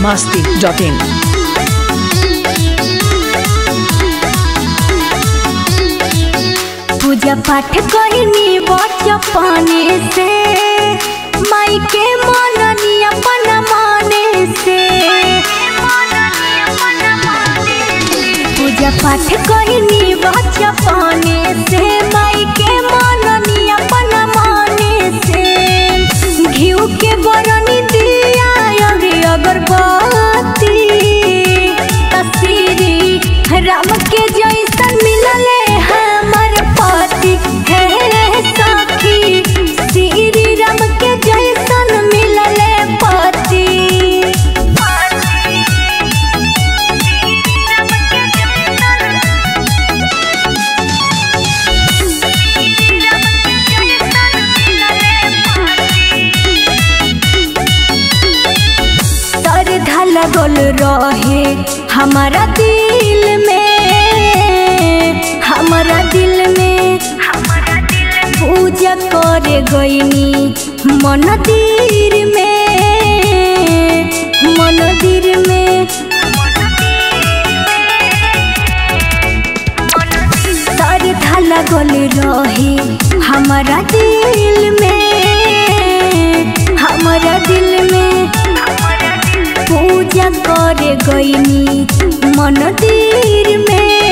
masti.in. पूजा पाठ कहिनी बचपने से माई के मननी अपन माने से पूजा पाठ कहिनी बचपने से माई के मननी अपन माने से घिउ के बरनी दिया अगे अगरबत्ती तस्वीरी राम के जैसन मिलले हमर पति हे सखी श्री राम के जैसन मिलले पति श्रद्धा लगल रहे हमारा दिल में हमारा दिल में पूजा करे गईनी मनदिर में मनदिर में श्रद्धा लगल रहे हमारा दिल में हमारा दिल में पूजा करे गईनी मंदिर में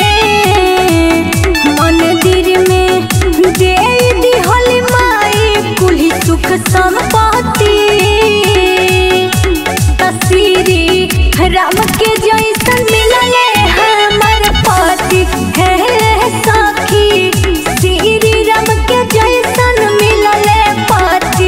मंदिर में दे दिहल माई कुली सुख संपत्ति तस्वीरी राम के जैसन मिलले हमर पति हे सखी श्री राम के जैसन मिलले पति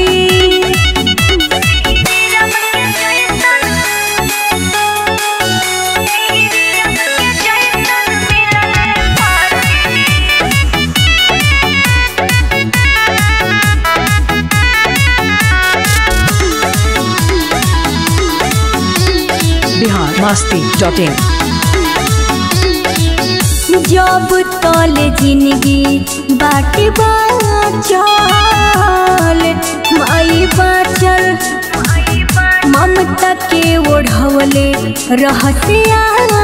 Bihar masti.in. जब तल जिंदगी बाटी बाचल माई बाचल ममता के ओढ़वले रहसिया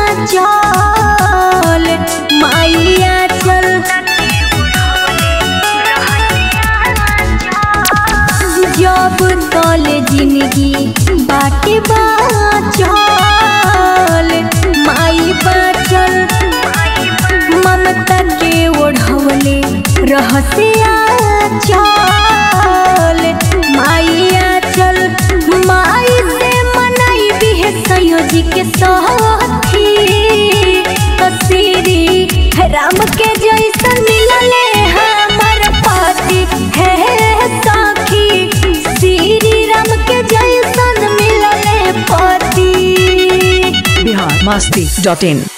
चल माइया चल जब तल जिंदगी बाटी बाचल माई बाचल ममता के ओढ़वले रहसिया चल माइया चल माई से मनाई भी है संयोजी के साथी तस्वीरी राम के जैसन मिलले हमर पति हे सखी श्री राम के जैसन मिलले पति Bihar masti.in.